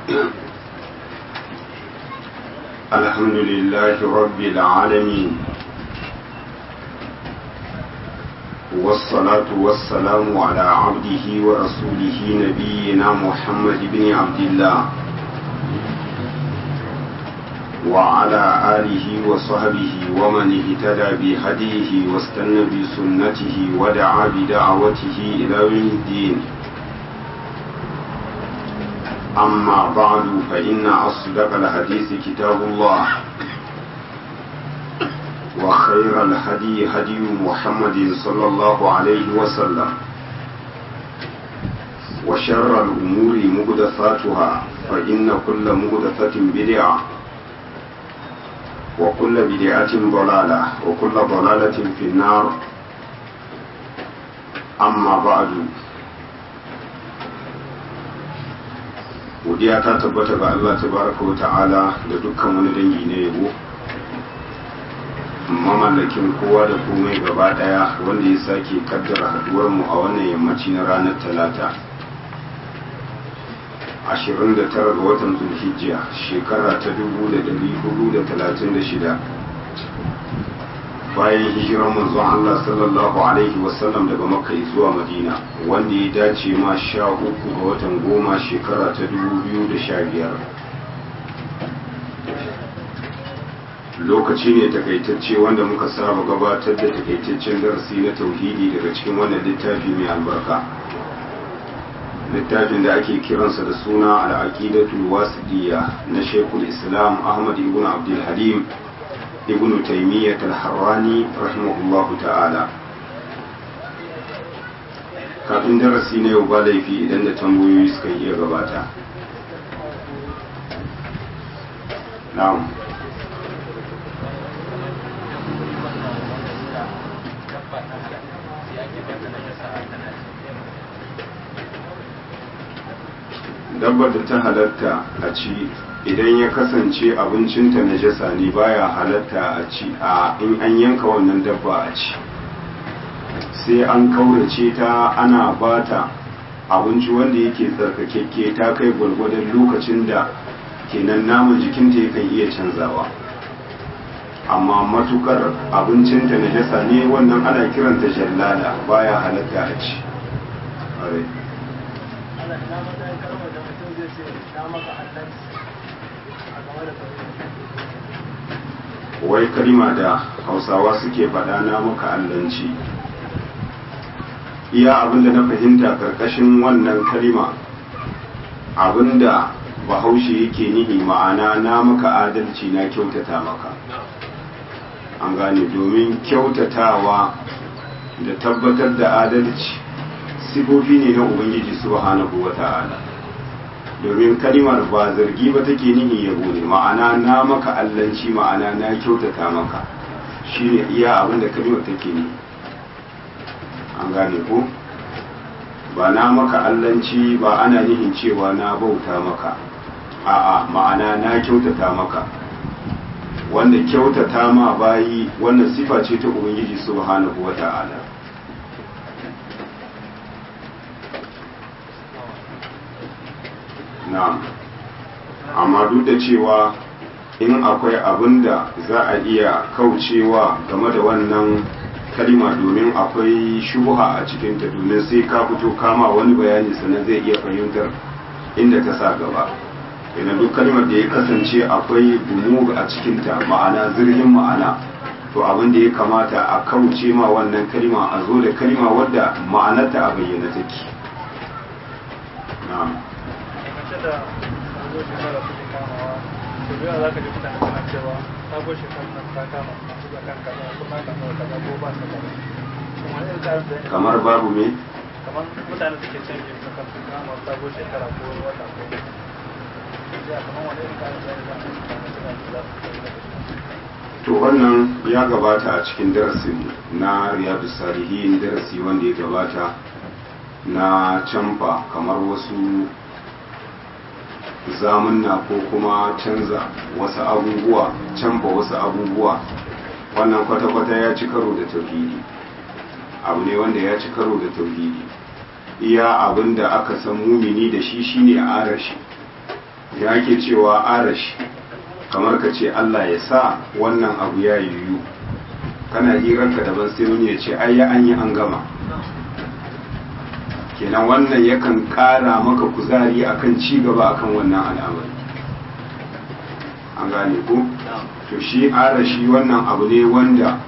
الحمد لله رب العالمين والصلاة والسلام على عبده ورسوله نبينا محمد بن عبد الله وعلى آله وصحبه ومن اهتدى بهديه واستنى بسنته ودعا بدعوته إلى يوم الدين أما بعد فإن أصدق الحديث كتاب الله وخير الهدي هدي محمد صلى الله عليه وسلم وشر الأمور مهدثاتها فإن كل مهدثة بدعة وكل بدعة ضلالة وكل ضلالة في النار أما بعد godiya ta tabbata ga Allah tabaraka wa ta'ala da dukkan wani dangi na yabo mamallakin kowa da komai gaba daya wanda ya sake kaddara haduwar mu a wannan yammaci na ranar talata 29 ga watan zulhijjiya shekara ta 1436 bayan hijirar manzon Allah sallallahu alaihi wasallam daga makka zuwa madina wanda ya dace ma sha uku ga watan goma shekara ta 2015 lokaci ne takaitacce wanda muka saba gabatar da takaitaccen darasi na tauhidi daga cikin wannan littafi mai albarka littafin da ake kiransa da suna al'aqidatul wasidiyya na shekul islam ahmad ibn abdul halim ibn taymiyyah al-harrani rahimahullahu ta'ala kafin darasi na yau ba laifi idan da tambayoyi suka iya gabata na'am dabbar da ta halatta a ci idan ya kasance abincinta na jasa ne baya halatta a ci a in an yanka wannan dabba a ci sai an kaurace ta ana bata abinci wanda yake tsarkakekke ta kai gwargwadon lokacin da kenan naman jikinta yakan iya canzawa amma matukar abincinta na jasa ne wannan ana kiranta jallala baya halatta a ci wai kalima da hausawa suke faɗa na maka allanci iya abinda na fahimta karkashin wannan kalima abinda bahaushe yake nihi ma'ana na maka adalci na kyautata maka an gane domin kyautatawa da tabbatar da adalci sifofi ne na ubangiji subhanahu wa ta'ala domin kalimar ba zargi ba take nihi yabo ne ma'ana na maka allanci ma'ana na kyautata maka shine iya abin da kalimar take ne an gane ko ba na maka allanci ba ana nihin cewa na bauta maka a'a ma'ana na kyautata maka wanda kyautata ma bayi wannan sifa ce ta ubangiji subhanahu wa ta'ala na'am amma duk da cewa in akwai abin da za a iya kaucewa game da wannan kalima domin akwai shubuha a cikinta domin sai ka fito kama wani bayani sannan zai iya fahimtar inda ta sa gaba ina duk kalimar da ya kasance akwai gumur a cikinta ma'ana zirgin ma'ana to abin da ya kamata a kauce ma wannan kalima a zo da kalima wadda ma'anarta a bayyana take na'am da sabon shekara suke kamawa to biya za ka ji mutane suna cewa sabon shekara nan ta kama masu zakan kaza ko na kama kaza ko ba su kaza kuma irin tsarin da ya kamar babu me kamar mutane suke canjin zakan su kama sabon shekara ko wata ko ya kamar wani irin tsarin da ya zama mutane suna da za su kai da to wannan ya gabata a cikin darasin na riyadu salihin darasi wanda ya gabata na canfa kamar wasu zamunna ko kuma canza wasu abubuwa canfa wasu abubuwa wannan kwata-kwata ya ci karo da tauhidi abu ne wanda ya ci karo da tauhidi iya abin da aka san mumini da shi shine a shi ya ake cewa arashi kamar ka ce Allah ya sa wannan abu ya yiwu kana hirarka daban sai wani ya ce ai ya an yi an gama kenan wannan yakan kara maka kuzari akan ci gaba akan wannan al'amari an gane ku to shi arashi wannan abu ne wanda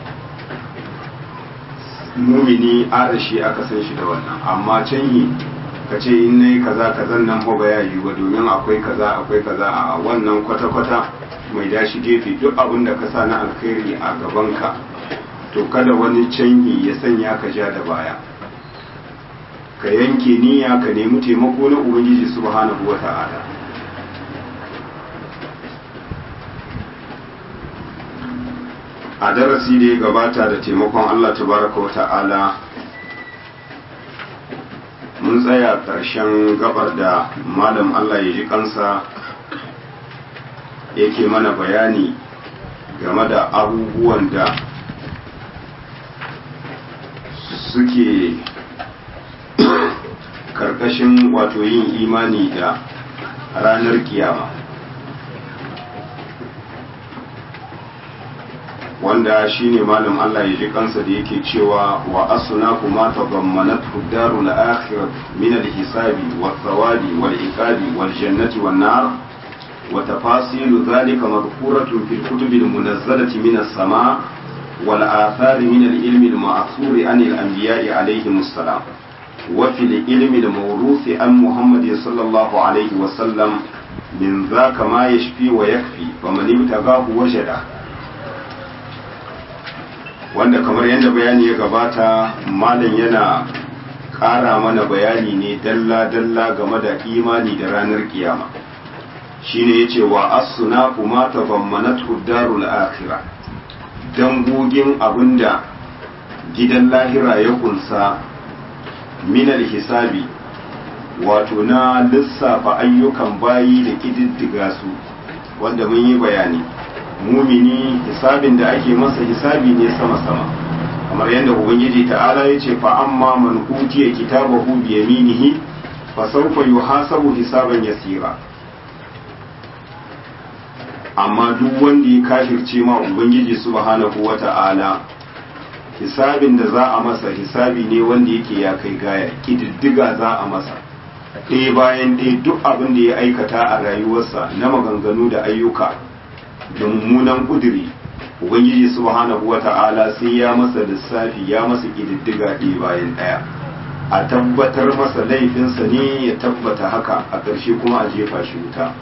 mumini arashi aka san shi da wannan amma canyi ka ce in nayi kaza kazan nan ba ya yi ba domin akwai kaza akwai kaza a wannan kwata-kwata mai dashi gefe duk abin da ka sa na alkhairi a gabanka to kada wani canyi ya sanya ka ja da baya ka yanke niyya ka nemi taimako na ubangiji subhanahu wa ta'ala a darasi da ya gabata da taimakon Allah tabaraka wa ta'ala mun tsaya ƙarshen gabar da malam Allah ya ji kansa yake mana bayani game da abubuwan da suke karkashin wato yin imani da ranar kiyama wanda shine malam Allah ya ji kansa da yake cewa wa asna kuma tadammanat darul akhirah min al-hisabi wa thawabi wal iqabi wal jannati wan nar wa tafasilu dhalika madhkuratun fil kutub al-munazzalati min as-sama' wal athar min al-ilm al-ma'thur an al-anbiya'i alayhim assalam wa fil ilm al-mawruth an Muhammad sallallahu alayhi wa sallam min dhaka ma yashfi wa yakfi faman ibtaghahu wajada wanda kamar yadda bayani ya gabata malam yana ƙara mana bayani ne dalla-dalla game da imani da ranar kiyama shine ya ce wa asuna kuma tafammanatu darul akhira dangogin abinda gidan lahira ya kunsa minal hisabi wato na lissafa ayyukan bayi da ƙididdiga su wanda mun yi bayani mumini hisabin da ake masa hisabi ne sama-sama kamar yadda ubangiji ta'ala ya ce fa amma man utiya kitabahu bi yaminihi fa sawfa yuhasabu hisaban yasira amma duk wanda ya kafirce ma ubangiji subhanahu wata'ala hisabin da za a masa hisabi ne wanda yake ya kai gaya kididdiga za a masa ɗaya bayan ɗaya duk abin da ya aikata a rayuwarsa na maganganu da ayyuka da mummunan kuduri ubangiji subhanahu wata'ala sai ya masa lissafi ya masa kididdiga ɗaya bayan ɗaya a tabbatar masa laifinsa ne ya tabbata haka a ƙarshe kuma a jefa shi wuta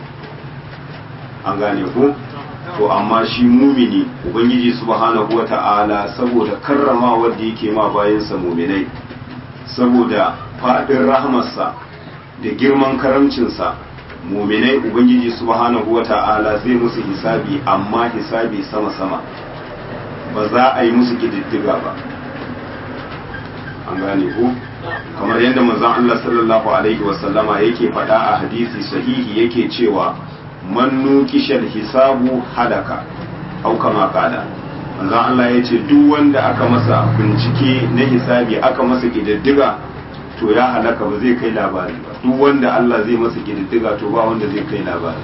an gane ku to amma shi mumini ubangiji subhanahu wata'ala saboda karrama wanda yake ma bayansa muminai saboda faɗin rahmarsa da girman karamcinsa muminai ubangiji subhanahu wata'ala zai musu hisabi amma hisabi sama-sama ba za a yi musu kididdiga ba an gane ku kamar yadda manzon Allah sallallahu alaihi wasallama yake faɗa a hadisi sahihi yake cewa man nukishal hisabu halaka au kama kada manzon Allah ya ce duk wanda aka masa bincike na hisabi aka masa kididdiga to ya halaka ba zai kai labari ba duk wanda Allah zai masa kididdiga to ba wanda zai kai labari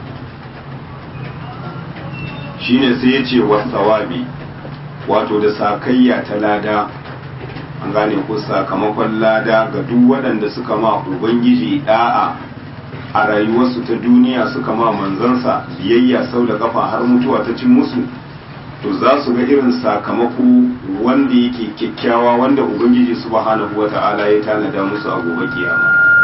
shine sai ya ce wa tsawabi wato da sakayya ta lada an gane ko sakamakon lada ga duk waɗanda suka ma ubangiji da'a a rayuwarsu ta duniya suka ma manzansa biyayya sau da kafa har mutuwa ta cin musu to za su ga irin sakamako wanda yake kyakkyawa wanda ubangiji subhanahu wata'ala ya tanada musu a gobe kiyama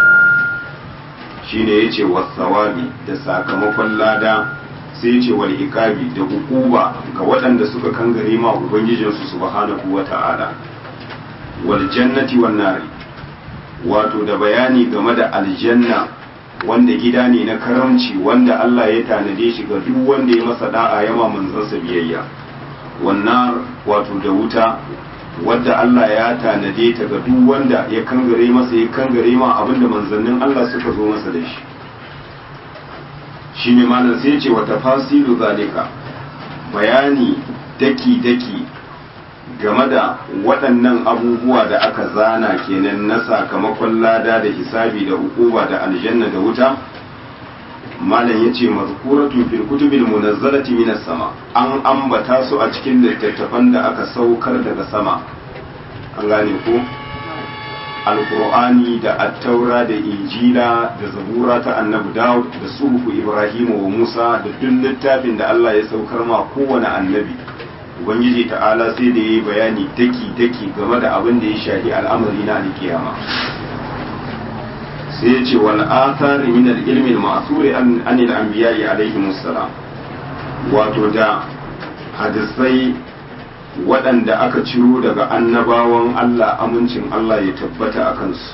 shine yace wasawabi da sakamakon lada sai yace wal iqabi da hukuba ga waɗanda suka kangare ma ubangijinsu subhanahu wata'ala wal jannati wan nari wato da bayani game da aljanna wanda gida ne na karamci wanda Allah ya tanade shi ga duk wanda ya masa da'a yama manzansa biyayya wannan wato da wuta wadda Allah ya tanade ta ga duk wanda ya kangare masa ya kangare ma abinda manzannin Allah suka zo masa da shi shine malam sai ce wa tafasilu zalika bayani daki daki game da waɗannan abubuwa da aka zana kenan na sakamakon lada da hisabi da hukuma da aljanna da wuta malam yace mazkuratun fil kutubil munazzalati minas sama an ambata su a cikin littattafan da aka saukar daga sama an gane ko alkur'ani da attaura da injila da zabura ta annabi dawud da suhufu ibrahim wa musa da duk littafin da allah ya saukar ma kowane annabi ubangiji ta'ala sai da yayi bayani daki daki game da abin da ya shafi al'amari na alkiyama sai ya ce wal athar min al ilmi al ma'thur an al anbiya'i alaihi musallam wato da hadisai waɗanda aka ciro daga annabawan Allah amincin Allah ya tabbata a kansu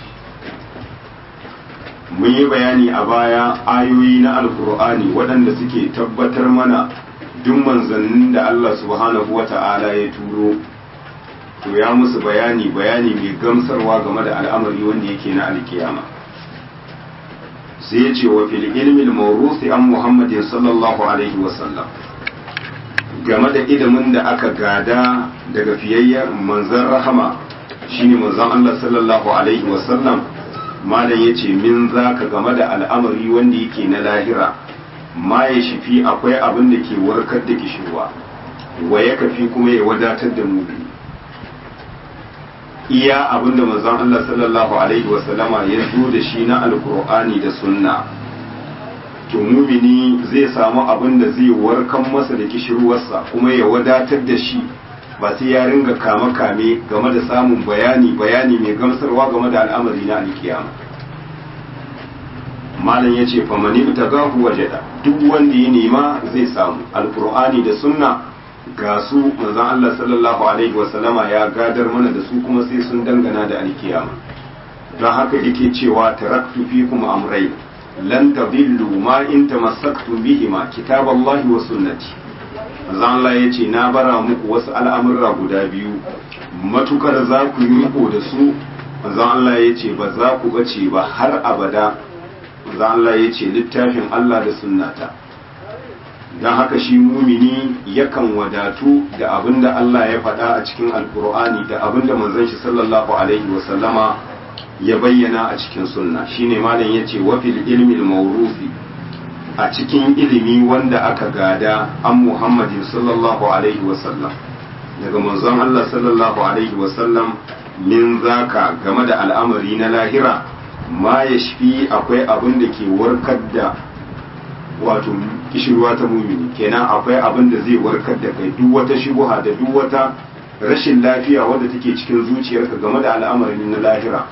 mun yi bayani a baya ayoyi na alkur'ani waɗanda suke tabbatar mana duk manzannin da Allah subhanahu wa ta'ala ya turo to ya musu bayani bayani mai gamsarwa game da al'amari wanda yake na alkiyama sai ya ce wa fil ilmi al-mawruthi an muhammadin sallallahu alaihi wa sallam game da ilimin da aka gada daga fiyayyen manzan rahama shine manzan Allah sallallahu alaihi wasallam malam ya ce min za ka game da al'amari wanda yake na lahira ma ya shifi akwai abin da ke warkar da kishirwa wa ya kafi kuma ya wadatar da mubi iya abin da manzan Allah sallallahu alaihi wasallama ya zo da shi na alkur'ani da sunna to mumini zai samu abin da zai warkan masa da kishirwarsa kuma ya wadatar da shi ba sai ya ringa kame kame game da samun bayani bayani mai gamsarwa game da al'amari na alkiyama malam ya ce famani ta gahu wajeda duk wanda ya nema zai samu alkur'ani da sunna ga su manzon Allah sallallahu alaihi wasallama ya gadar mana da su kuma sai sun dangana da alkiyama don haka yake cewa taraktu fikum amrai lan tadillu ma in tamassaktum bihima kitaballahi wa sunnati manzo Allah yace na bara muku wasu al'amurra guda biyu matukar za ku yi riko da su manzo Allah yace ba za ku bace ba har abada manzo Allah yace littafin Allah da sunnata dan haka shi mumini yakan wadatu da abinda Allah ya faɗa a cikin alkur'ani da abinda manzon shi sallallahu alaihi wa sallama ya bayyana a cikin sunna shine malam yace wa fil ilmi al-mawruthi a cikin ilimi wanda aka gada an Muhammadin sallallahu alaihi wa sallam daga manzon Allah sallallahu alaihi wa sallam min zaka game da al'amari na lahira ma yashfi akwai abin da ke warkar da wato kishirwa ta mumini kenan akwai abin da zai warkar da kai duk wata shubuha da duk wata rashin lafiya wadda take cikin zuciyarka game da al'amarin na lahira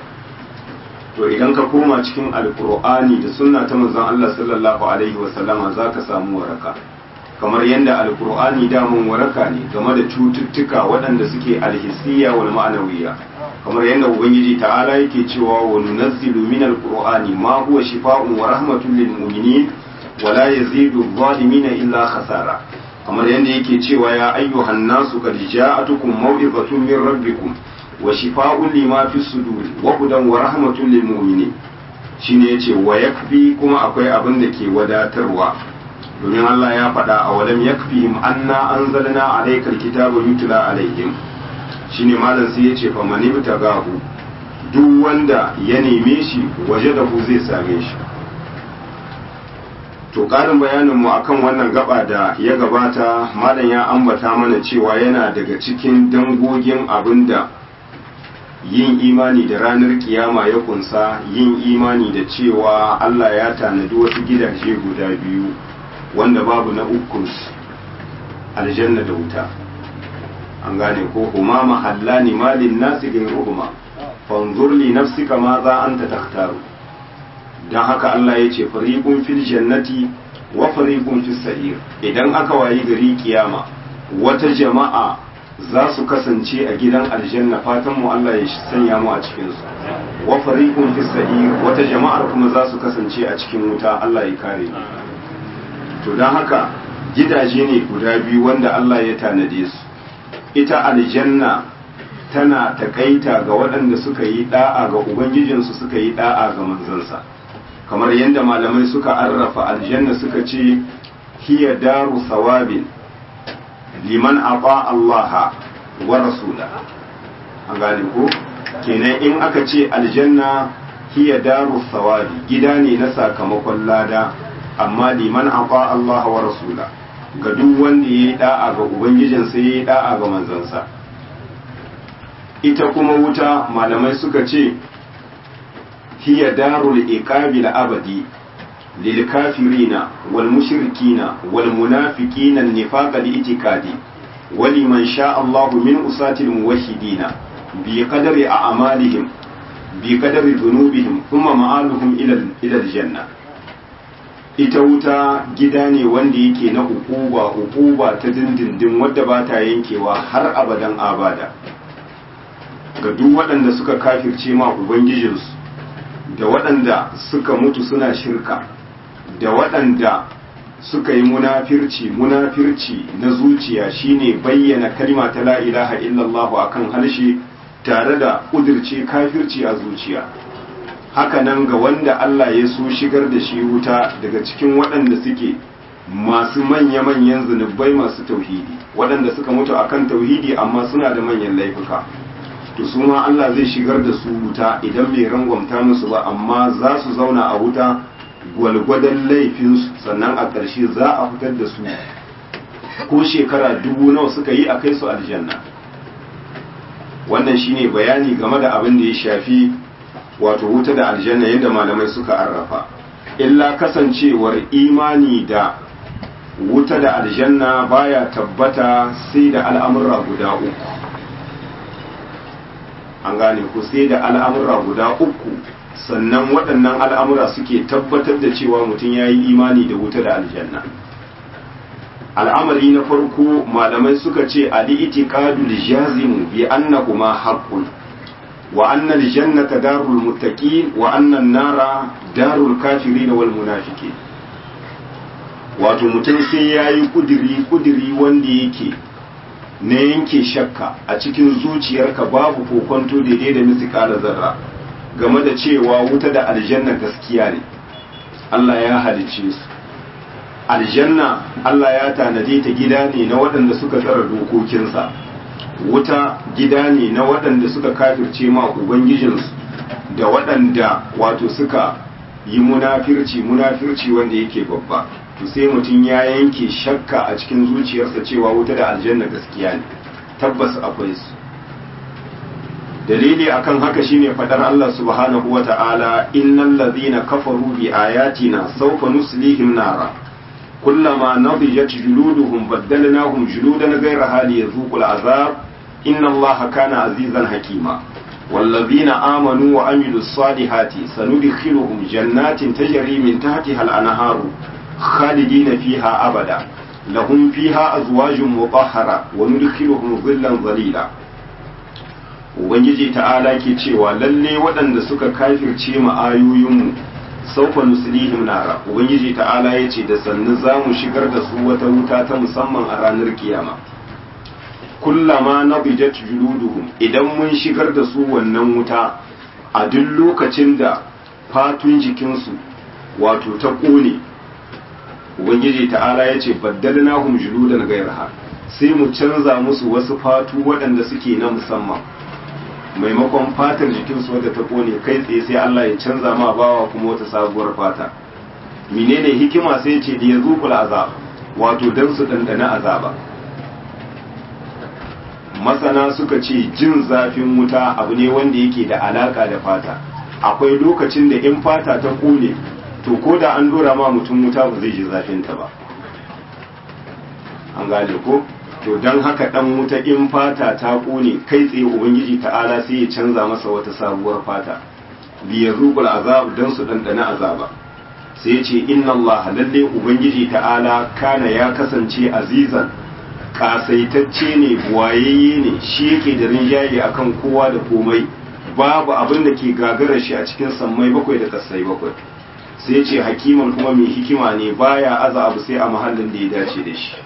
to idan ka koma cikin alkur'ani da sunna ta manzon Allah sallallahu alaihi wa sallama zaka samu waraka kamar yadda alkur'ani damun waraka ne game da cututtuka waɗanda suke alhissiya wal ma'anawiya kamar yadda ubangiji ta'ala yake cewa wa nunazzilu min alqur'ani ma huwa shifaa'un wa rahmatun lil mu'minin wa la yazidu adh-dhalimina illa khasara kamar yadda yake cewa ya ayyuhan nasu qad ja'atukum maw'izatun min rabbikum wa shifa'un lima fi sudur wa hudan wa rahmatun lil mu'minin shine yace wa yakfi kuma akwai abin da ke wadatarwa domin Allah ya faɗa a walam yakfihim anna anzalna alaykal kitaba yutla alaihim shine malam sai yace fa man ibtagahu duk wanda ya neme shi waje da ku zai same shi to ƙarin bayanin mu akan wannan gaba da ya gabata malam ya ambata mana cewa yana daga cikin dangogin abinda yin imani da ranar kiyama ya kunsa yin imani da cewa Allah ya tanadi wasu gidaje guda biyu wanda babu na ukun aljanna da wuta an gane ko huma mahallani malin nasi gairuhuma fanzur li nafsika ma za anta takhtaru dan haka Allah ya ce fariqun fil jannati wa fariqun fis sa'ir idan aka wayi gari kiyama wata jama'a za su kasance a gidan aljanna fatan mu Allah ya sanya mu a cikin su wa fariqun fis sa'ir wata jama'ar kuma za su kasance a cikin wuta Allah ya kare mu to dan haka gidaje ne guda biyu wanda Allah ya tanade su ita aljanna tana takaita ga waɗanda suka yi da'a ga ubangijinsu suka yi da'a ga manzansa kamar yadda malamai suka arrafa aljanna suka ce hiya daru sawabin liman aba Allah wa rasula an gane ko kenan in aka ce aljanna hiya daru sawabi gida ne na sakamakon lada amma liman aqa Allah wa rasula ga duk wanda yayi da'a ga ubangijinsa yayi da'a ga manzansa ita kuma wuta malamai suka ce hiya darul iqabil abadi lil kafirina wal mushrikina wal munafiqina nifaqa li itikadi ولمن شاء الله من أساة الموحدين بقدر أعمالهم بقدر ذنوبهم ثم مآلهم إلى إلى الجنة ita wuta gida ne wanda yake na hukuba hukuba ta dindindin wadda ba ta yankewa har abadan abada ga duk waɗanda suka kafirce ma ubangijinsu da waɗanda suka mutu suna shirka da waɗanda suka yi munafirci munafirci na zuciya shine bayyana kalma ta la ilaha illallah akan harshe tare da kudirce kafirci a zuciya hakanan ga wanda Allah ya so shigar da shi wuta daga cikin waɗanda suke masu manya-manyan zunubai masu tauhidi waɗanda suka mutu akan tauhidi amma suna da manyan laifuka to su ma Allah zai shigar da su wuta idan bai rangwamta musu ba amma za su zauna a wuta gwalgwadon laifinsu sannan a ƙarshe za a fitar da su ko shekara dubu nawa suka yi a kai su aljanna wannan shine bayani game da abin da ya shafi wato wuta da aljanna yadda malamai suka arrafa illa kasancewar imani da wuta da aljanna baya tabbata sai da al'amurra guda uku an gane ku sai da al'amurra guda uku sannan waɗannan al'amura suke tabbatar da cewa mutum ya yi imani da wuta da aljanna al'amari na farko malamai suka ce al'itikadu jazimu bi annahuma haqqun wa anna aljannata darul muttaqin wa anna an-nara darul kafirin wal munafiqin wato mutum sai yayi kudiri kudiri wanda yake na yanke shakka a cikin zuciyarka babu kokonto daidai da misikala zarra game da cewa wuta da aljanna gaskiya ne Allah ya halicce su aljanna Allah ya tanade ta gida ne na waɗanda suka tsara dokokinsa wuta gida ne na waɗanda suka kafirce ma ubangijinsu da waɗanda wato suka yi munafirci munafirci wanda yake babba to sai mutum ya yanke shakka a cikin zuciyarsa cewa wuta da aljanna gaskiya ne tabbas akwai su dalili akan haka shine fadar Allah subhanahu wata'ala innal ladhina kafaru bi ayatina sawfa nuslihim nara kullama nadijat juluduhum baddalnahum juludan ghayraha liyadhuqul azab inna Allaha kana azizan hakima والذين آمنوا وعملوا الصالحات سندخلهم جنات تجري من تحتها الأنهار خالدين فيها أبدا لهم فيها أزواج مطهرة وندخلهم ظلا ظليلا ubangiji ta'ala ke cewa lalle waɗanda suka kafirce mu ayoyinmu saufa nuslihim nara ubangiji ta'ala ya ce da sannu za mu shigar da su wata wuta ta musamman a ranar kiyama kullama nabijat juluduhum idan mun shigar da su wannan wuta a duk lokacin da fatun jikinsu wato ta ƙone ubangiji ta'ala ya ce baddalnahum juludan gairaha sai mu canza musu wasu fatu waɗanda suke na musamman maimakon fatar jikinsu wadda ta kone kai tsaye sai Allah ya canza ma bawa kuma wata sabuwar fata menene hikima sai ce da ya zuƙula azab wato dan su ɗanɗana azaba masana suka ce jin zafin wuta abu ne wanda yake da alaka da fata akwai lokacin da in fata ta kone to ko da an dora ma mutum wuta ba zai ji zafinta ba an gane ko to don haka dan wuta in fata ta kone kai tsaye ubangiji ta'ala sai ya canza masa wata sabuwar fata biya zuqul azab dan su dandana azaba sai ya ce inna allaha lalle ubangiji ta'ala kana ya kasance azizan kasaitacce ne buwayayye ne shi yake da rinjaye akan kowa da komai babu abin da ke gagara shi a cikin sammai bakwai da kasai bakwai sai ce hakiman kuma mai hikima ne baya aza abu sai a mahallin da ya dace da shi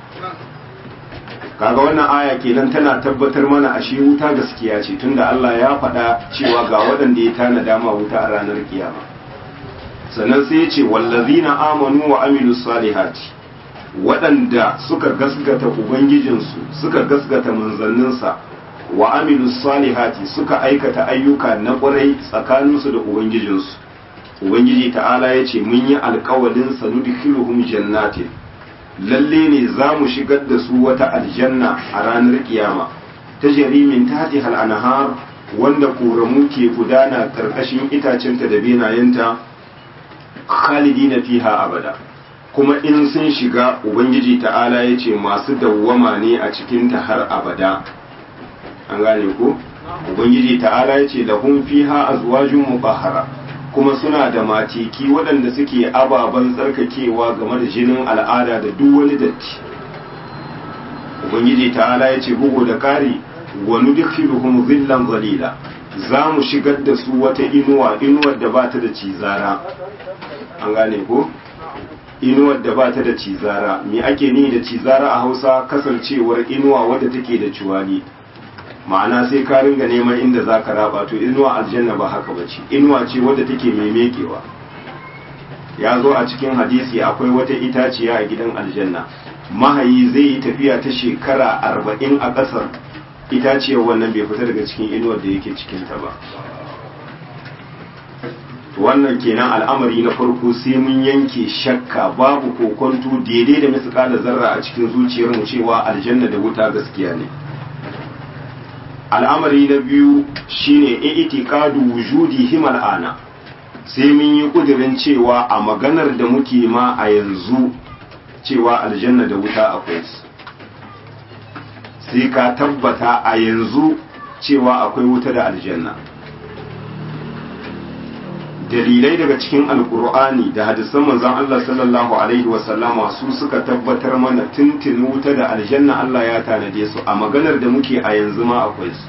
kaga wannan aya kenan tana tabbatar mana ashe wuta gaskiya ce tunda Allah ya faɗa cewa ga waɗanda ya tanada ma wuta a ranar kiyama sannan sai ya ce wallazina amanu wa amilus salihati waɗanda suka gasgata ubangijinsu suka gasgata manzanninsa wa amilus salihati suka aikata ayyuka na ƙwarai tsakaninsu da ubangijinsu ubangiji ta'ala ya ce mun yi alkawalin sanudkhiluhum jannatin lalle ne za mu shigar da su wata aljanna a ranar kiyama ta jarimin tati anhar wanda koramu ke gudana karkashin itacenta da benayenta khalidina fiha abada kuma in sun shiga ubangiji ta'ala ya ce masu dawwama ne a cikinta har abada an gane ko ubangiji ta'ala ya ce lahum fiha azwajun mubahara kuma suna da matiki waɗanda suke ababen tsarkakewa game da jinin al'ada da duk wani datti ubangiji ta'ala ya ce bugu da ƙari wa nudkhiluhum zillan zalila za mu shigar da su wata inuwa inuwar da ba ta da cizara an gane ko inuwar da ba ta da cizara me ake ni da cizara a hausa kasancewar inuwa wadda take da ciwani ma'ana sai ka ringa neman inda za ka raba to inuwa aljanna ba haka ba ce inuwa ce wadda take mai mekewa ya zo a cikin hadisi akwai wata itaciya a gidan aljanna mahayi zai yi tafiya ta shekara arba'in a ƙasar itaciyar wannan bai fita daga cikin inuwar da yake cikinta ba wannan kenan al'amari na farko sai mun yanke shakka babu kokonto daidai da misƙalar zarra a cikin zuciyarmu cewa aljanna da wuta gaskiya ne al'amari na biyu shine i'tiqadu wujudi himal ana sai mun yi kudirin cewa a maganar da muke ma a yanzu cewa aljanna da wuta akwai su sai ka tabbata a yanzu cewa akwai wuta da aljanna dalilai daga cikin alkur'ani da hadisan manzon Allah sallallahu alaihi wasallama su suka tabbatar mana tuntun wuta da aljanna Allah ya tanade su a maganar da muke a yanzu ma akwai su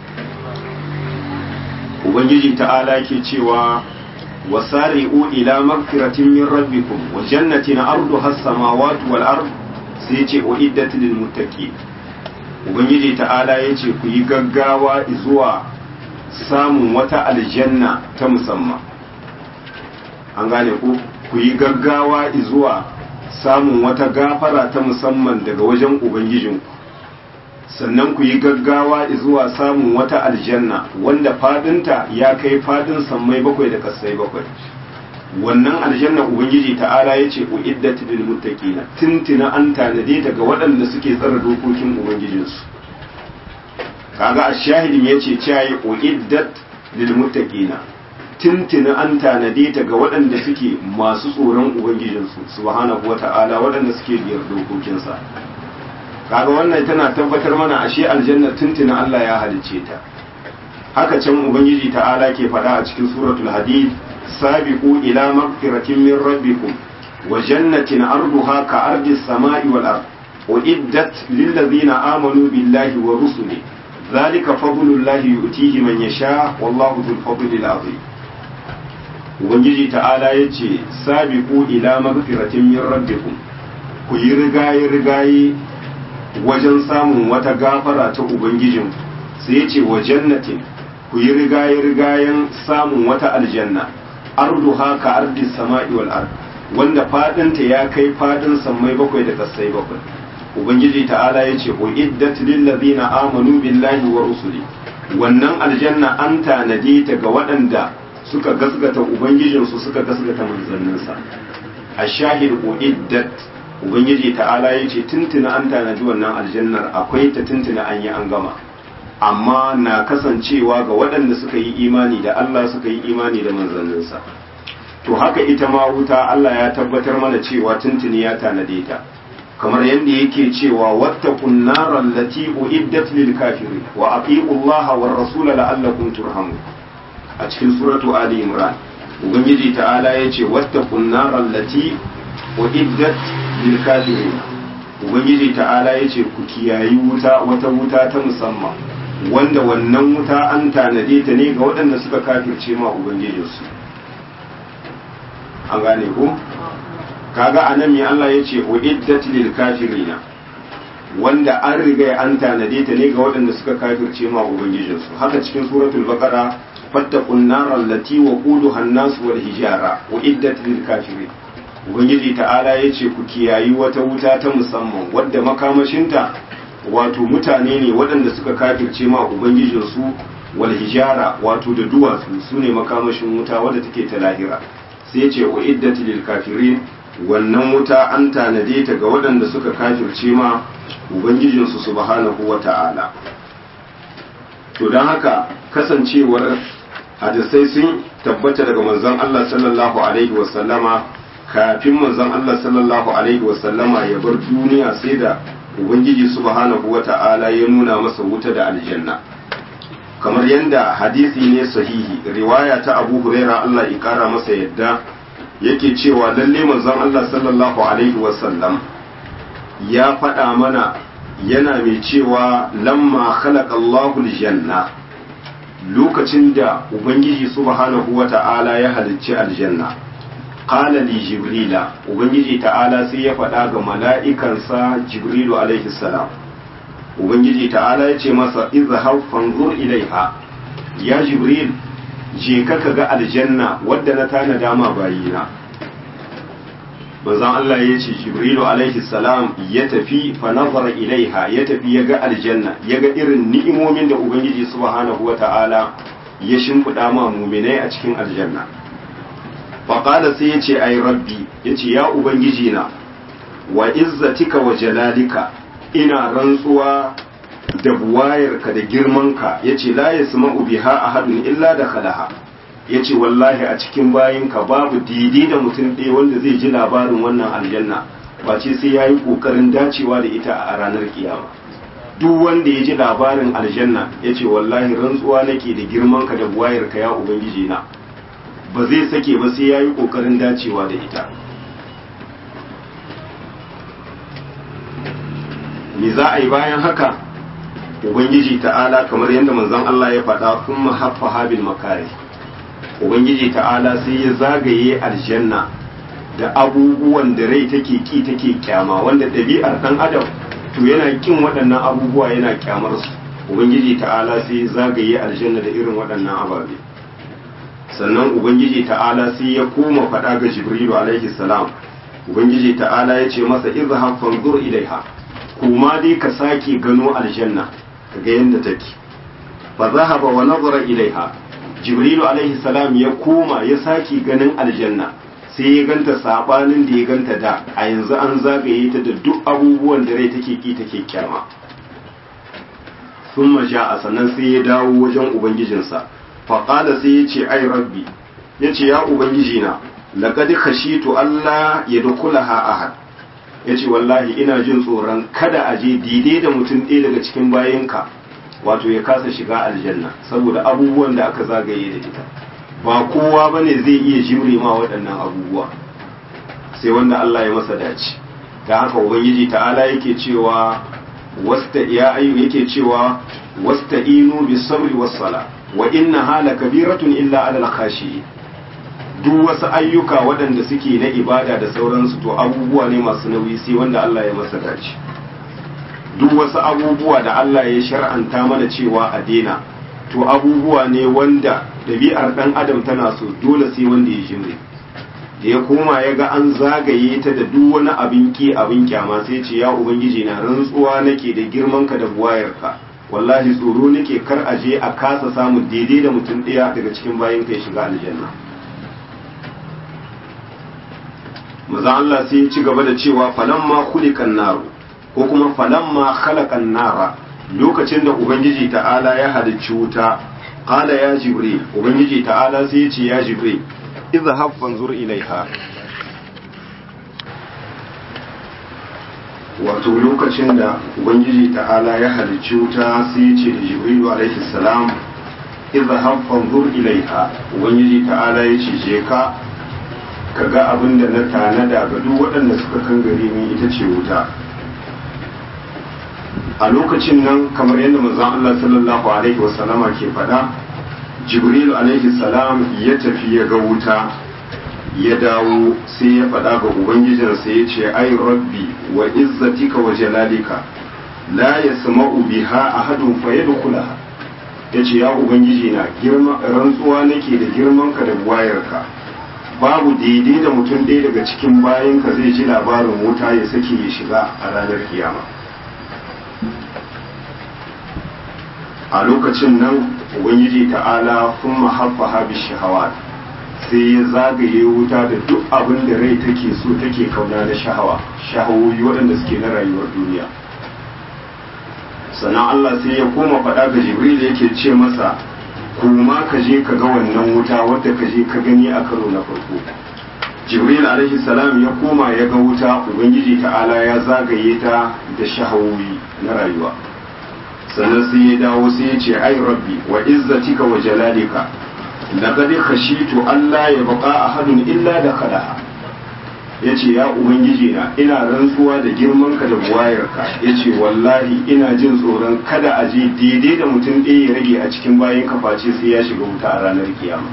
ubangiji ta'ala ke cewa wasari'u ila magfiratin min rabbikum wa jannatin arduha as-samawati wal ard sai ce uiddat lil muttaqin ubangiji ta'ala yace ku yi gaggawa zuwa samun wata aljanna ta musamman an gane ku ku yi gaggawa zuwa samun wata gafara ta musamman daga wajen ubangijinku sannan ku yi gaggawa zuwa samun wata aljanna wanda fadinta ya kai fadin sammai bakwai da kasai bakwai wannan aljanna ubangiji ta'ala ya ce uiddat lil muttaqina tintina an tanade daga waɗanda suke tsara dokokin ubangijinsu kaga ashahidin yace cewa uiddat lil muttaqina tintina an tanade ta ga waɗanda suke masu tsoron ubangijinsu subhanahu wata'ala waɗanda suke biyar dokokinsa kaga wannan tana tabbatar mana ashe aljanna tintina Allah ya halicce ta haka can ubangiji ta'ala ke faɗa a cikin suratul hadid sabiqu ila magfiratin min rabbikum wa jannatin arduha ka ardis samai wal ard uiddat lil ladzina amanu billahi wa rusuli zalika fadlullahi yu'tihi man yasha wallahu dhul fadli azim ubangiji ta'ala yace sabiqu ila magfiratin min rabbikum ku yi rigaye rigaye wajen samun wata gafara ta ubangijin sai yace wa jannatin ku yi rigaye rigayen samun wata aljanna arduha ka ardis sama'i wal ard wanda fadinta ya kai fadin sammai bakwai da kasai bakwai ubangiji ta'ala yace uiddat lil ladina amanu billahi wa rusuli wannan aljanna an tanade ta ga waɗanda suka gasgata ubangijinsu suka gasgata manzanninsa a shahid uiddat ubangiji ta'ala ya ce tuntuna an tanadi wannan aljannar akwai ta tuntuna an yi an gama amma na kasancewa ga waɗanda suka yi imani da Allah suka yi imani da manzanninsa to haka ita ma wuta Allah ya tabbatar mana cewa tuntuni ya tanade ta kamar yadda yake cewa wattaqun naral lati uiddat lil kafirin wa atiu Allah war rasul la'allakum turhamun a cikin suratu ali imran ubangiji ta'ala ya ce wattaqun naral lati uiddat lil kafirin ubangiji ta'ala ya ce ku kiyayi wuta wata wuta ta musamman wanda wannan wuta an tanade ta ne ga waɗanda suka kafirce ma ubangijinsu an gane ko kaga anan me Allah ya ce uiddat lil kafirina wanda an riga an tanade ta ne ga waɗanda suka kafirce ma ubangijinsu haka cikin suratul baqara fattaqun nar allati waquduha an-nas wal hijara uiddat lil kafirin ubangiji ta'ala ya ce ku kiyayi wata wuta ta musamman wadda makamashinta wato mutane ne waɗanda suka kafirce ma ubangijinsu wal hijara wato da duwatsu su ne makamashin wuta wadda take ta lahira sai ce wa iddati lil kafirin wannan wuta an tanade ta ga waɗanda suka kafirce ma ubangijinsu subhanahu wata'ala to don haka kasancewar hadisai sun tabbata daga manzon Allah sallallahu alaihi wasallama kafin manzon Allah sallallahu alaihi wasallama ya bar duniya sai da ubangiji subhanahu wata'ala ya nuna masa wuta da aljanna kamar yadda hadisi ne sahihi riwaya ta Abu Huraira Allah ya kara masa yadda yake cewa lalle manzon Allah sallallahu alaihi wasallam ya faɗa mana yana mai cewa lamma khalaqa Allahu aljanna lokacin da ubangiji subhanahu wata'ala ya halicci aljanna qala li jibrila ubangiji ta'ala sai ya faɗa ga mala'ikansa jibrilu alaihi salam ubangiji ta'ala ya ce masa izhar fanzur ilaiha ya jibril je ka ga aljanna wadda na tana dama bayina manzon Allah ya ce jibrilu alaihi salam ya tafi fa nazara ilaiha ya tafi ya ga aljanna ya ga irin ni'imomin da ubangiji subhanahu wata'ala ya shimfiɗa ma muminai a cikin aljanna faƙala sai ya ce ai rabbi ya ce ya ubangiji na wa izzatika wa jalalika ina rantsuwa da buwayarka da girmanka ya ce la ya sama biha ahadun illa da khalaha ya ce wallahi a cikin bayinka babu daidai da mutum ɗaya wanda zai ji labarin wannan aljanna ba ce sai ya yi ƙoƙarin dacewa da ita a ranar kiyama duk wanda ya ji labarin aljanna ya ce wallahi rantsuwa nake da girmanka da buwayarka ya ubangiji na ba zai sake ba sai ya yi ƙoƙarin dacewa da ita me za a yi bayan haka ubangiji ta'ala kamar yadda manzon Allah ya faɗa sun mahaffa habil makari ubangiji ta'ala sai ya zagaye aljanna da abubuwan da rai take ki take kyama wanda ɗabi'ar ɗan adam to yana kin waɗannan abubuwa yana kyamar su ubangiji ta'ala sai ya zagaye aljanna da irin waɗannan ababe sannan ubangiji ta'ala sai ya koma faɗa ga jibrilu alaihi salam ubangiji ta'ala ya ce masa izhab fanzur ilaiha kuma dai ka sake gano aljanna kaga yadda take fa zahaba wa nazara ilaiha jibrilu alaihi salam ya koma ya sake ganin aljanna sai ya ganta sabanin da ya ganta da a yanzu an zagaye ta da duk abubuwan da rai take ki take kyama sun a sannan sai ya dawo wajen ubangijinsa faƙada sai ya ce ai rabbi ya ce ya ubangijina laƙad khashitu Allah ya dukulaha ahad ya ce wallahi ina jin tsoron kada a je daidai da mutum ɗaya daga cikin bayanka wato ya kasa shiga aljanna saboda abubuwan da aka zagaye da ita ba kowa ba ne zai iya jimre ma waɗannan abubuwa sai wanda Allah ya masa dace da haka ubangiji ta'ala yake cewa wasta ya ayu yake cewa wasta'inu bis sabri was sala wa inna hala kabiratun illa alal khashi duk wasu ayyuka waɗanda suke na ibada da sauransu to abubuwa ne masu nauyi sai wanda Allah ya masa dace duk wasu abubuwa da Allah ya shar'anta mana cewa a daina to abubuwa ne wanda ɗabi'ar ɗan adam tana so dole sai wanda ya jimre da ya koma ya ga an zagaye ta da duk wani abin ki abin kyama sai ce ya ubangiji na rantsuwa nake da girmanka da buwayarka wallahi tsoro nake kar a je a kasa samun daidai da mutum ɗaya daga cikin bayan kai shiga aljanna maza Allah sai ya ci gaba da cewa falamma khuliqan naru ko kuma falamma khalaqan nara lokacin da ubangiji ta'ala ya halicci wuta qala ya jibril ubangiji ta'ala sai ya ce ya jibril izhab fanzur ilaiha wato lokacin da ubangiji ta'ala ya halicci wuta sai ya ce da jibrilu alaihi salam izhab fanzur ilaiha ubangiji ta'ala ya ce je ka ka ga abin da na tanada ga duk waɗanda suka kan gari ni ita ce wuta a lokacin nan kamar yadda manzon Allah sallallahu alaihi wasallama ke faɗa jibril alaihi salam ya tafi ya ga wuta ya dawo sai ya faɗa ga ubangijinsa ya ce ai rabbi wa izzatika wa jalalika la yasma'u biha ahadun fa yadkhulaha yace ya ubangiji na girma rantsuwa nake da girmanka da buwayarka babu daidai da mutum ɗaya daga cikin bayanka zai ji labarin wuta ya sake ya shiga a ranar kiyama a lokacin nan ubangiji ta'ala sun mahaffa habi shahawat sai ya zagaye wuta da duk abin da rai take so take kauna na shahawa shahawoyi waɗanda suke na rayuwar duniya sannan Allah sai ya koma faɗa ga Jibril yake ce masa kuma ka je ka ga wannan wuta wadda ka je ka gani a karo na farko Jibril alaihi salam ya koma ya ga wuta Ubangiji ta'ala ya zagaye ta da shahawoyi na rayuwa sannan sai ya dawo sai ya ce ai rabbi wa izzatika wa jalalika laqad khashitu alla yabqa ahadun illa dakhalaha yace ya ubangiji na ina rantsuwa da girman ka da buwayarka yace wallahi ina jin tsoron kada a je daidai da mutum ɗaya ya rage a cikin bayan kaface sai ya shiga wuta a ranar kiyama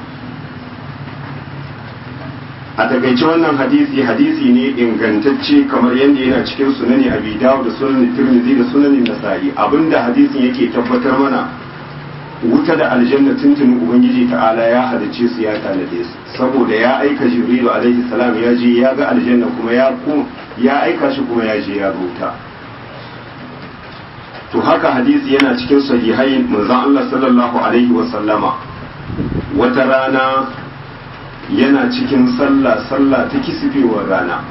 a takaice wannan hadisi hadisi ne ingantacce kamar yadda yana cikin sunani abi dawud da sunan tirmidhi da sunanin nasa'i abinda hadisin yake tabbatar mana wuta da aljanna tuntuni ubangiji ta'ala ya halicce su ya tanade su saboda ya aika jibrilu alaihi salam ya je ya ga aljanna kuma ya ya aika shi kuma ya je ya ruta to haka hadisi yana cikin sahihai manzon Allah sallallahu alaihi wa sallama wata rana yana cikin sallah sallah ta kisifewar rana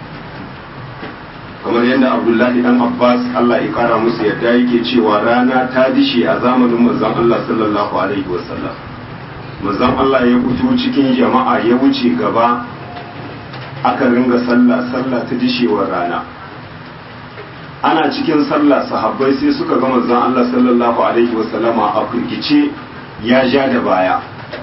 kamar yadda abdullahi dan abbas allah ya kara musu yadda yake cewa rana ta dishe a zamanin manzon allah sallallahu alaihi wasallam manzon allah ya fito cikin jama'a ya wuce gaba aka ringa sallah sallah ta dishewar rana ana cikin sallah sahabbai sai suka ga manzon allah sallallahu alaihi wasallama a firgice ya ja da baya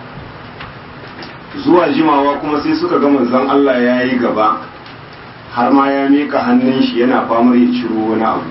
zuwa jimawa kuma sai suka ga manzon Allah ya yi gaba har ma ya mika hannun shi yana famar ya ciro wani abu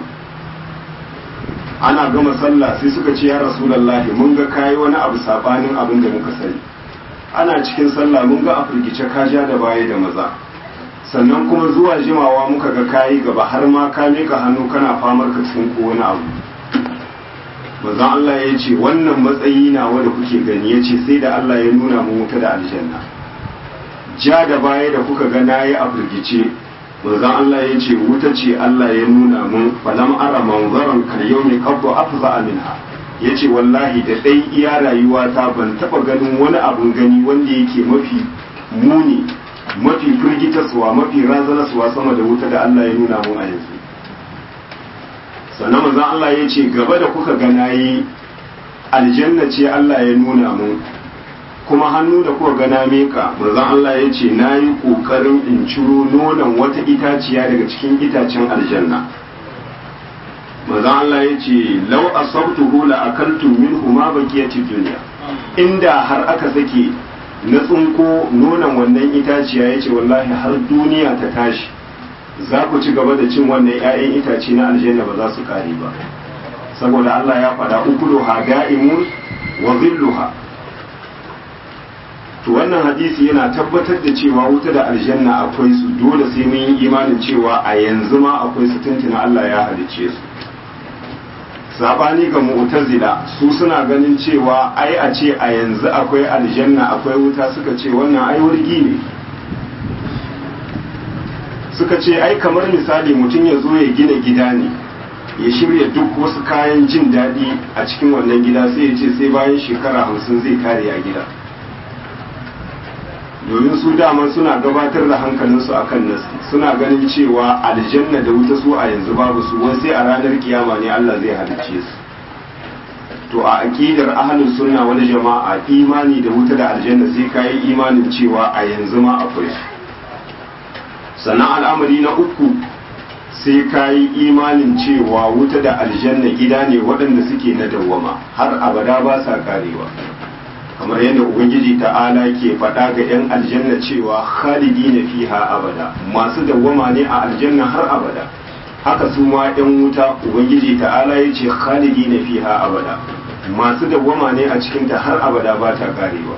ana gama sallah sai suka ce ya rasulullahi mun ga kayi wani abu sabanin abin da muka sani ana cikin sallah mun ga a firgice ka ja da baya da maza sannan kuma zuwa jimawa muka ga kayi gaba har ma ka mika hannu kana famar ka cikin ko wani abu manzon Allah ya ce wannan matsayi na wanda kuke gani ya ce sai da Allah ya nuna mu wuta da aljanna ja da baya da kuka ga nayi a firgice manzon Allah ya ce wuta ce Allah ya nuna mun falam ara manzaran kal yawmi qabdu afza minha ya ce wallahi da dai iya rayuwa ta ban taba ganin wani abun gani wanda yake mafi muni mafi firgitaswa mafi razanaswa sama da wuta da Allah ya nuna mun a yanzu sannan manzon Allah ya ce gaba da kuka ga nayi aljanna ce Allah ya nuna mu kuma hannu da kuka ga na meka manzon Allah ya ce nayi kokarin in ciro nonon wata itaciya daga cikin itacen aljanna manzon Allah ya ce law asabtuhu la akaltu minhu ma baqiyati dunya inda har aka sake na tsinko nonon wannan itaciya ya ce wallahi har duniya ta tashi za ku ci gaba da cin wannan 'ya'yan itace na aljanna ba za su kare ba saboda Allah ya faɗa ukulu ha da'imun wa zilluha to wannan hadisi yana tabbatar da cewa wuta da aljanna akwai su dole sai mun yi imanin cewa a yanzu ma akwai su tuntuna Allah ya halicce su sabani ga mu'tazila su suna ganin cewa ai a ce a yanzu akwai aljanna akwai wuta suka ce wannan ai wurgi ne suka ce ai kamar misali mutum ya zo ya gina gida ne ya shirya duk wasu kayan jin daɗi a cikin wannan gida sai ya ce sai bayan shekara hamsin zai kare a gida domin su dama suna gabatar da hankalinsu akan nasi suna ganin cewa aljanna da wuta su a yanzu babu su wai sai a ranar kiyama ne Allah zai halicce su to a aqidar ahlus sunna wal jama'a imani da wuta da aljanna sai kai imanin cewa a yanzu ma akwai su sannan al'amari na uku sai ka yi imanin cewa wuta da aljanna gida ne waɗanda suke na dawwama har abada ba sa karewa kamar yadda ubangiji ta'ala ke faɗa ga 'yan aljanna cewa khalidi na fiha abada masu dawwama ne a aljanna har abada haka su ma 'yan wuta ubangiji ta'ala ya ce khalidi na fiha abada masu dawwama ne a cikinta har abada ba ta karewa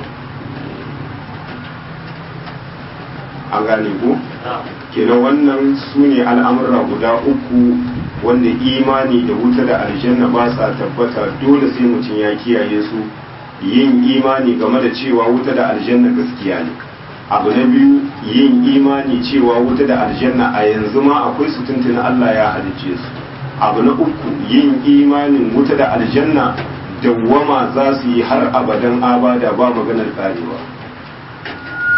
an gane ku kenan wannan su ne al'amurra guda uku wanda imani da wuta da aljanna ba sa tabbata dole sai mutum ya kiyaye su yin imani game da cewa wuta da aljanna gaskiya ne abu na biyu yin imani cewa wuta da aljanna a yanzu ma akwai su tuntuna Allah ya halicce su abu na uku yin imanin wuta da aljanna dawwama za su yi har abadan abada ba maganar karewa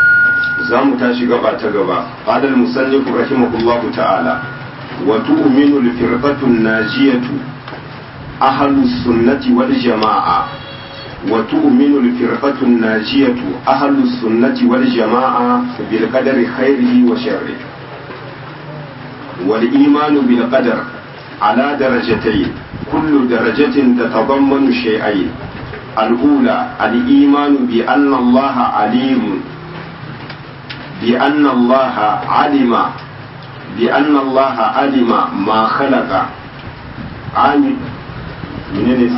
za mu tashi gaba ta gaba qala al-musannif rahimahullah ta'ala wa tu'minu al-firqatu an-najiyatu ahlu sunnati wal jama'a wa tu'minu al-firqatu an-najiyatu ahlu sunnati wal jama'a bil qadari khairihi wa sharrihi wal imanu bil qadar ala darajatayn kullu darajatin tatadammanu shay'ayn الأولى الإيمان بأن الله عليم بأن الله علم بأن الله علم ما خلق عامل منين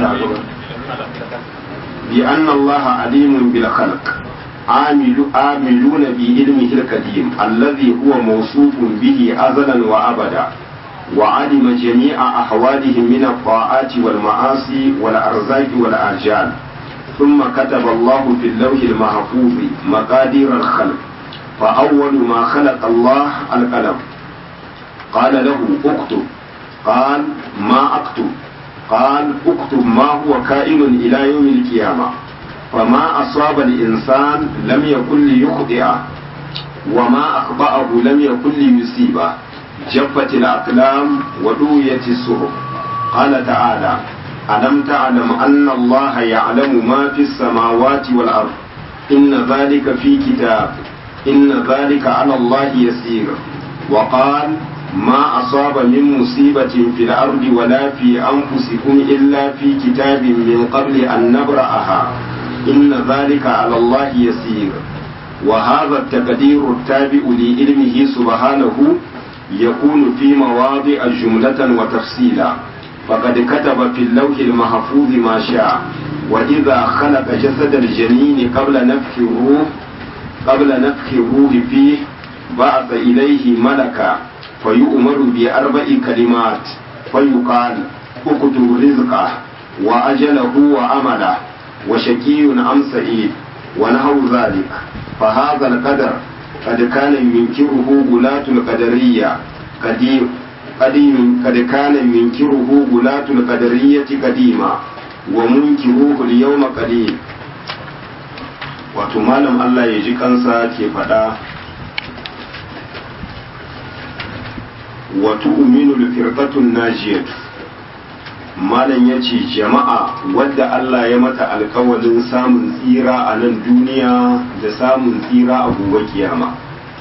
بأن الله عليم بالخلق عامل عاملون بعلمه القديم الذي هو موصوف به أزلا وأبدا وعلم جميع أحوالهم من الطاعات والمعاصي والأرزاق والآجال ثم كتب الله في اللوح المحفوظ مقادير الخلق فأول ما خلق الله القلم قال له اكتب قال ما اكتب قال اكتب ما هو كائن إلى يوم القيامة فما أصاب الإنسان لم يكن ليخطئه وما أخطأه لم يكن ليصيبه جفت الأقلام ودويت الصحف قال تعالى ألم تعلم أن الله يعلم ما في السماوات والأرض إن ذلك في كتاب إن ذلك على الله يسير وقال ما أصاب من مصيبة في الأرض ولا في أنفسكم إلا في كتاب من قبل أن نبرأها إن ذلك على الله يسير وهذا التقدير التابع لعلمه سبحانه يكون في مواضع جملة وتفصيلا فقد كتب في اللوح المحفوظ ما شاء وإذا خلق جسد الجنين قبل نفخ الروح قبل نفخ الروح فيه بعث إليه ملكا فيؤمر بأربع كلمات فيقال اكتب رزقه وأجله وأمله وشكي أم سعيد ونحو ذلك فهذا القدر قد كان ينكره غلاة القدرية قديم قديم قد كان ينكره غلاة القدرية قديما ومنكروه اليوم قليل wato malam Allah ya ji kansa ke faɗa wato uminu firqatun najiyatu malam ya ce jama'a wadda Allah ya mata alkawalin samun tsira a nan duniya da samun tsira a gobe kiyama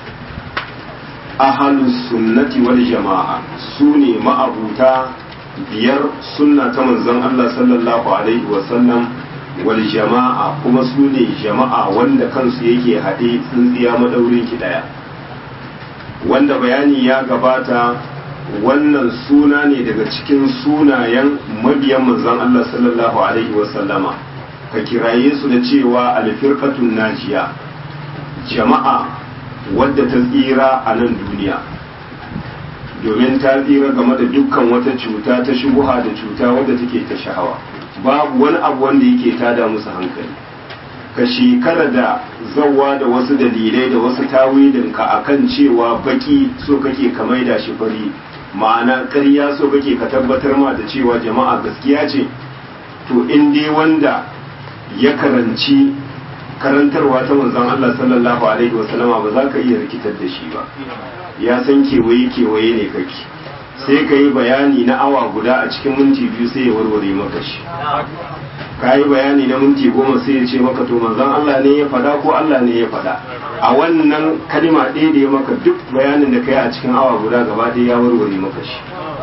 ahalus sunnati wal jama'a su ne ma'abuta biyar sunna ta manzon Allah sallallahu alaihi wasallam wal jama'a kuma su ne jama'a wanda kansu yake haɗe tsintsiya madaurin ki ɗaya wanda bayani ya gabata wannan suna ne daga cikin sunayen mabiyan manzon Allah sallallahu alaihi wasallama ka kiraye su da cewa alfirqatun najiya jama'a wadda ta tsira a nan duniya domin ta tsira game da dukkan wata cuta ta shubuha da cuta wadda take ta shahawa babu wani abu wanda yake tada musu hankali ka shekara da zawa da wasu dalilai da wasu tawilinka akan cewa baki so kake ka maida shi fari ma'ana ƙarya so kake ka tabbatar ma da cewa jama'a gaskiya ce to in dai wanda ya karanci karantarwa ta manzon Allah sallallahu alaihi wasallama ba za ka iya rikitar da shi ba ya san kewaye kewaye ne kake sai ka yi bayani na awa guda a cikin minti biyu sai ya warware maka shi ka yi bayani na minti goma sai ya ce maka to manzon Allah ne ya fada ko Allah ne ya fada a wannan kalima ɗaya da ya maka duk bayanin da ka yi a cikin awa guda gaba ɗaya ya warware maka shi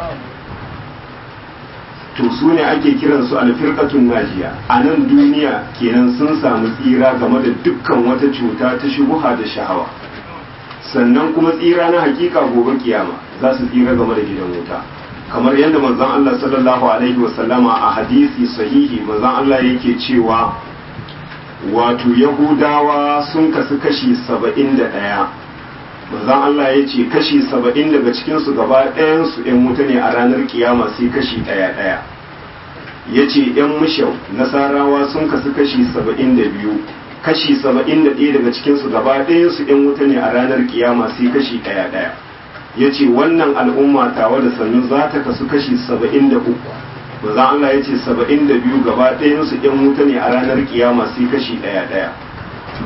to su ne ake kiran su alfirqatun najiya a nan duniya kenan sun samu tsira game da dukkan wata cuta ta shubuha da shahawa sannan kuma tsira na hakika gobe kiyama za su tsira game da gidan wuta kamar yadda manzon Allah sallallahu alaihi wasallama a hadisi sahihi manzon Allah yake cewa wato yahudawa sun kasu kashi saba'in da ɗaya manzon Allah ya ce kashi saba'in daga cikinsu gaba ɗayansu ‘yan wuta ne a ranar kiyama sai kashi ɗaya ɗaya ya ce ‘yan mushau nasarawa sun kasu kashi saba'in da biyu kashi saba'in da ɗaya daga cikinsu gaba ɗayansu ‘yan wuta ne a ranar kiyama sai kashi ɗaya ɗaya ya ce wannan al'umma tawa da sannu za ta kasu kashi saba'in da uku manzon Allah ya ce saba'in da biyu gaba ɗayansu ‘yan wuta ne a ranar kiyama sai kashi ɗaya ɗaya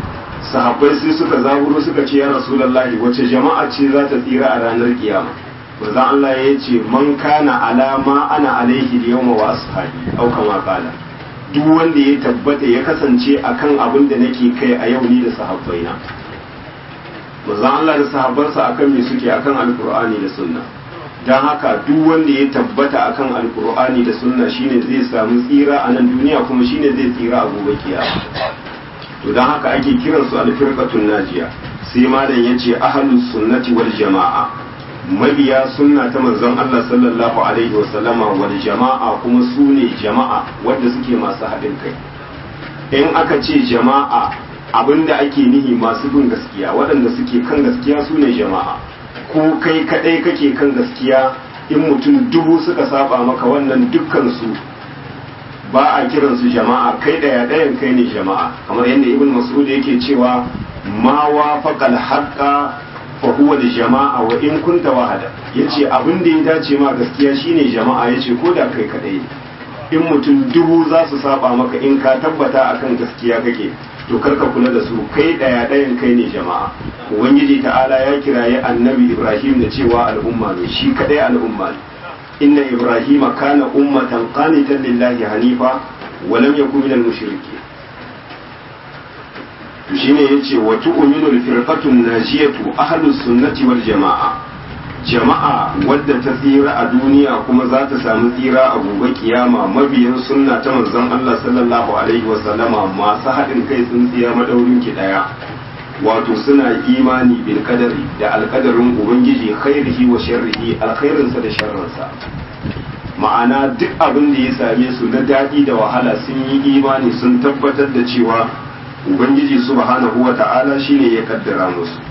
sahabbai sai suka zaburo suka ce ya rasulullahi wace jama'a ce za ta tsira a ranar kiyama manzon Allah ya ce man kana alama ana alaihi yawma wa ashabi au kama qala duk wanda ya tabbata ya kasance akan abin da nake kai a yau ni da sahabbaina manzon Allah da sahabbansa akan me suke akan alqur'ani da sunna dan haka duk wanda ya tabbata akan alqur'ani da sunna shine zai samu tsira a nan duniya kuma shine zai tsira a gobe kiyama to dan haka ake kiransu alfirqatun najiya sai malam yace ahlus sunnati wal jama'a mabiya sunna ta manzon Allah sallallahu alaihi wa sallama wal jama'a kuma su ne jama'a wanda suke masu haɗin kai in aka ce jama'a abinda ake nihi masu bin gaskiya waɗanda suke kan gaskiya su ne jama'a ko kai kaɗai kake kan gaskiya in mutum dubu suka saba maka wannan dukkan su ba a kiransu jama'a kai ɗaya ɗayan kai ne jama'a kamar yadda ibn mas'ud yake cewa ma wafaqal haqqa fa huwa da jama'a wa in kunta wahada yace abin da ya dace ma gaskiya shine jama'a yace ko da kai kadai in mutum dubu za su saba maka in ka tabbata akan gaskiya kake to karka kula da su kai daya dayan kai ne jama'a ubangiji ta'ala ya kiraye annabi ibrahim da cewa al'umma ne shi kadai al'umma ne inna ibrahima kana ummatan qanitan lillahi hanifa wa lam yakun minal mushrikeen to shine yace wa tu'minul firqatun najiyatu ahlus sunnati wal jama'a jama'a wadda ta tsira a duniya kuma za ta samu tsira a gobe kiyama mabiyan sunna ta manzon Allah sallallahu alaihi wa sallama masu haɗin kai sun tsira madaurin ki daya wato suna imani bil qadari da alqadarin ubangiji khairihi wa sharrihi alkhairinsa da sharrinsa ma'ana duk abin da ya same su na daɗi da wahala sun yi imani sun tabbatar da cewa ubangiji subhanahu wa ta'ala shine ya kaddara musu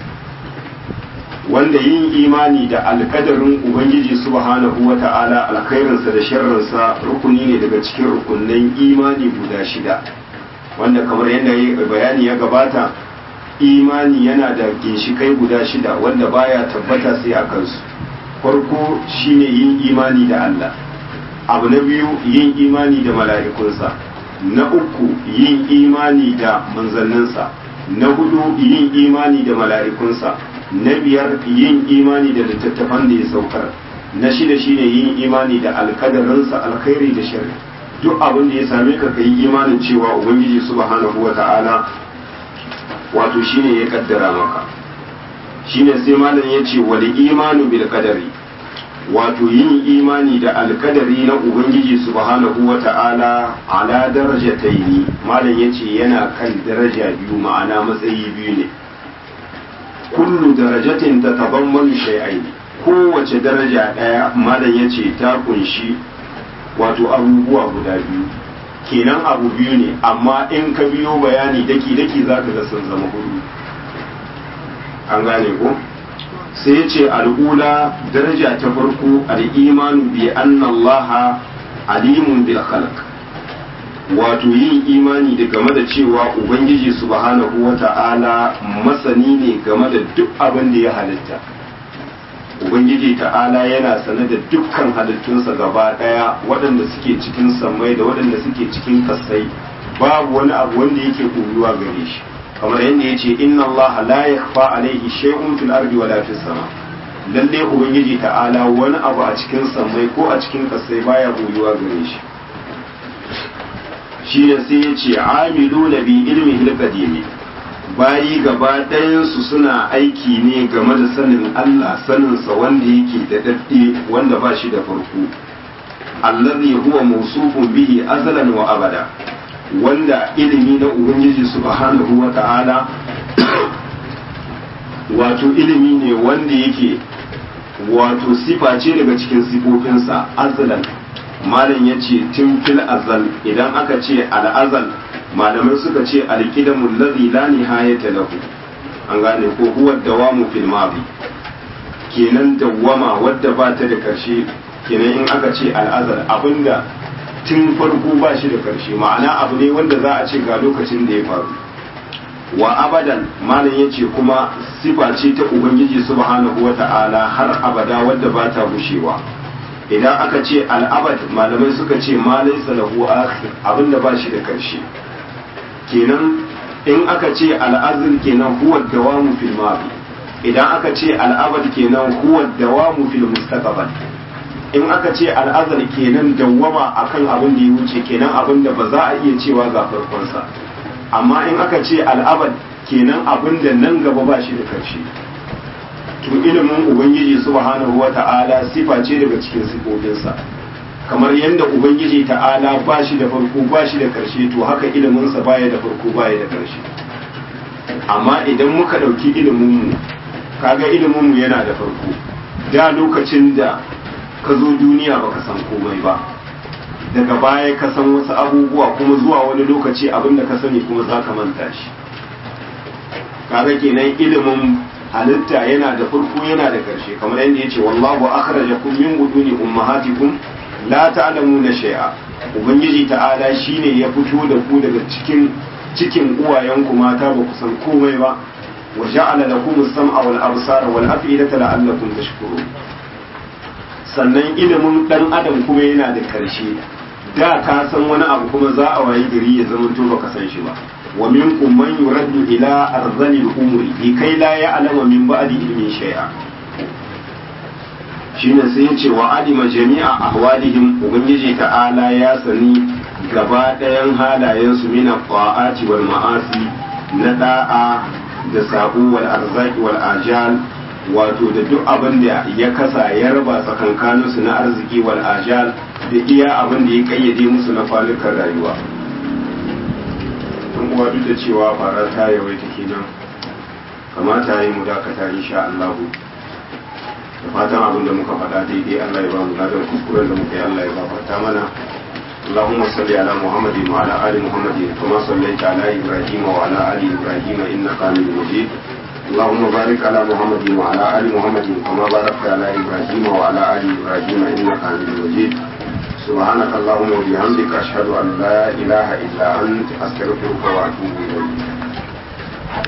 wanda yin imani da alkadarin ubangiji subhanahu wa ta'ala alkhairinsa da sharrinsa rukuni ne daga cikin rukunnan imani guda shida wanda kamar yadda bayani ya gabata imani yana da ginshikai guda shida wanda baya tabbata sai a kansu farko shine yin imani da Allah abu na biyu yin imani da mala'ikunsa na uku yin imani da manzanninsa na hudu yin imani da mala'ikunsa na biyar yin imani da littattafan da ya saukar na shida shine yin imani da alkadarinsa alkhairi da shari duk abin da ya same ka kai imanin cewa ubangiji subhanahu wa ta'ala wato shine ya kaddara maka shine sai malam ya ce wal imanu bil qadari wato yin imani da alkadari na ubangiji subhanahu wa ta'ala ala darajataini malam yace yana kan daraja biyu ma'ana matsayi biyu ne kullu darajatin tatabammanu shay'ain kowace daraja daya malam yace ta kunshi wato abubuwa guda biyu kenan abu biyu ne amma in ka biyo bayani daki daki zaka ga sun zama hudu an gane ko sai ya ce al'ula daraja ta farko al'imanu bi annallaha alimun bil khalq wato yin imani da game da cewa ubangiji subhanahu wa ta'ala masani ne game da duk abin da ya halitta ubangiji ta'ala yana sane da dukkan halittunsa gaba daya waɗanda suke cikin sammai da waɗanda suke cikin kasai babu wani abu wanda yake koyuwa gare shi kamar yadda ya ce inna Allah la yakhfa alaihi shay'un fil ardi wala fis sama lalle ubangiji ta'ala wani abu a cikin sammai ko a cikin kasai baya boyuwa gare shi shi ne sai ya ce amiluna bi ilmi hilqadimi bayi gaba ɗayansu suna aiki ne game da sanin Allah saninsa wanda yake da dadde wanda ba shi da farko allazi huwa mawsufun bihi azalan wa abada wanda ilimi na ubangiji subhanahu wa ta'ala wato ilimi ne wanda yake wato sifa ce daga cikin sifofinsa azalan malam ya ce tun fil azal idan aka ce al'azal malamai suka ce alƙidamun lazi la nihayata lahu an gane ko huwa dawamu fil madi kenan dawwama wadda ba ta da karshe kenan in aka ce al'azal abinda tun farko ba shi da karshe ma'ana abu ne wanda za a ce ga lokacin da ya faru wa abadan malam ya ce kuma sifa ce ta ubangiji subhanahu wa ta'ala har abada wadda ba ta gushewa idan aka ce al'abad malamai suka ce ma laisa lahu akhir abinda ba shi da karshe kenan in aka ce al'azl kenan huwa dawamu fil madi idan aka ce al'abad kenan huwa dawamu fil mustaqbal in aka ce al'azal kenan dawwama akan abin da ya wuce kenan abin da ba za a iya cewa ga farkonsa amma in aka ce al'abad kenan abin da nan gaba ba shi da karshe to ilimin ubangiji subhanahu wata'ala sifa ce daga cikin sifofinsa kamar yadda ubangiji ta'ala ba shi da farko ba shi da karshe to haka iliminsa baya da farko baya da karshe amma idan muka ɗauki iliminmu kaga iliminmu yana da farko da lokacin da ka zo duniya baka san komai ba daga baya ka san wasu abubuwa kuma zuwa wani lokaci abin da ka sani kuma za ka manta shi kaga kenan ilimin halitta yana da farko yana da ƙarshe kamar yadda yace wallahu akhrajakum min buduni ummahatikum la ta'lamuna shay'a ubangiji ta'ala shine ya fito da ku daga cikin cikin uwayenku mata ba ku san komai ba wa ja'ala lakum as-sam'a wal absara wal af'idata la'allakum tashkurun sannan ilimin dan adam kuma yana da karshe da ka san wani abu kuma za a wayi gari ya zama to baka san shi ba wa minkum man yuraddu ila arzalil umri likai la ya'lamu min ba'di ilmin shay'a shine sai ya ce wa alima jami'a ahwalihim ubangiji ta'ala ya sani gaba ɗayan halayensu min ta'ati wal ma'asi na da'a da sabo wal arzaki wal ajal wato da duk abin da ya kasa ya raba tsakankaninsu na arziki wal ajal da iya abin da ya kayyade musu na falukan rayuwa don uwa duk da cewa fara ta yawaita kenan kamata yi mu dakata insha Allah da fatan abin da muka faɗa daidai Allah ya ba mu ladan kuskuren da muka yi Allah ya gafarta mana اللهم صل على محمد وعلى ال محمد كما صليت على ابراهيم وعلى ال ابراهيم انك حميد مجيد اللهم بارك على محمد وعلى ال محمد كما باركت على ابراهيم وعلى ال ابراهيم انك حميد مجيد سبحانك اللهم وبحمدك اشهد ان لا اله الا انت استغفرك واتوب اليك